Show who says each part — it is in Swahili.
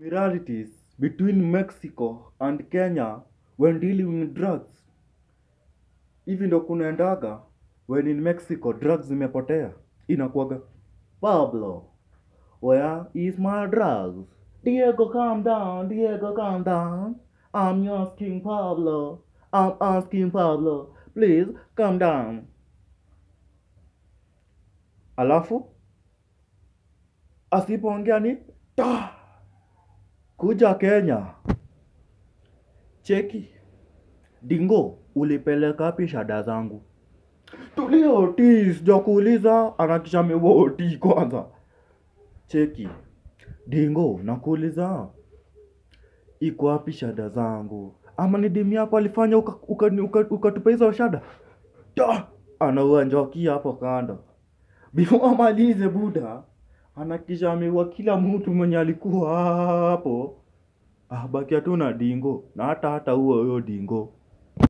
Speaker 1: similarities between Mexico and Kenya when dealing with drugs. Hivi ndo kunaendaga when in Mexico drugs zimepotea, inakuwaga Pablo, where is my drugs? Diego, calm down. Diego, calm down. I'm asking Pablo. I'm asking Pablo. Please calm down. Alafu asipoongea ni ta kuja Kenya. Cheki Dingo, ulipeleka wapi shada zangu? Tulia Otis, sijakuuliza anakisha amewoti kwanza. Cheki Dingo, nakuuliza iko wapi shada zangu? Ama ni demu yako alifanya ukatupa uka, uka, uka, uka hizo shada? Da! Anaua njoki hapo kando. Before amalize buda, anakisha ameua kila mtu mwenye alikuwa hapo. Ah, bakia tu na Dingo na hata hata huo huyo Dingo.